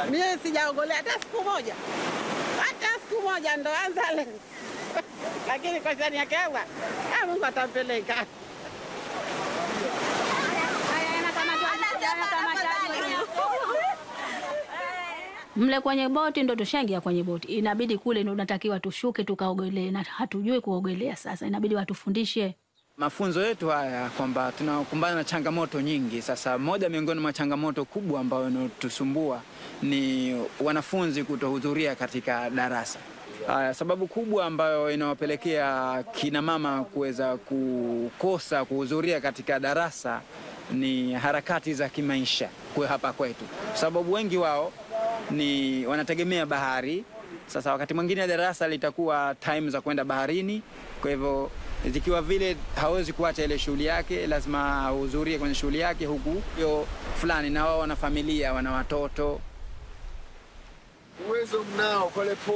Mie sijaogolea hata siku moja, hata siku moja, ndo anza leo lakini kwa shani yake Allah, ah, Mungu atampeleka. Mle kwenye boti ndo tushaingia kwenye boti, inabidi kule ndo unatakiwa tushuke tukaogelee, na hatujui kuogelea. Sasa inabidi watufundishe. Mafunzo yetu haya kwamba tunakumbana na changamoto nyingi. Sasa moja miongoni mwa changamoto kubwa ambayo inatusumbua ni wanafunzi kutohudhuria katika darasa. Haya, sababu kubwa ambayo inawapelekea kina mama kuweza kukosa kuhudhuria katika darasa ni harakati za kimaisha kwa hapa kwetu, sababu wengi wao ni wanategemea bahari. Sasa wakati mwingine darasa litakuwa time za kwenda baharini, kwa hivyo zikiwa vile hawezi kuacha ile shughuli yake, lazima ahudhurie kwenye shughuli yake, huku hiyo fulani, na wao wana familia, wana watoto. Uwezo mnao pale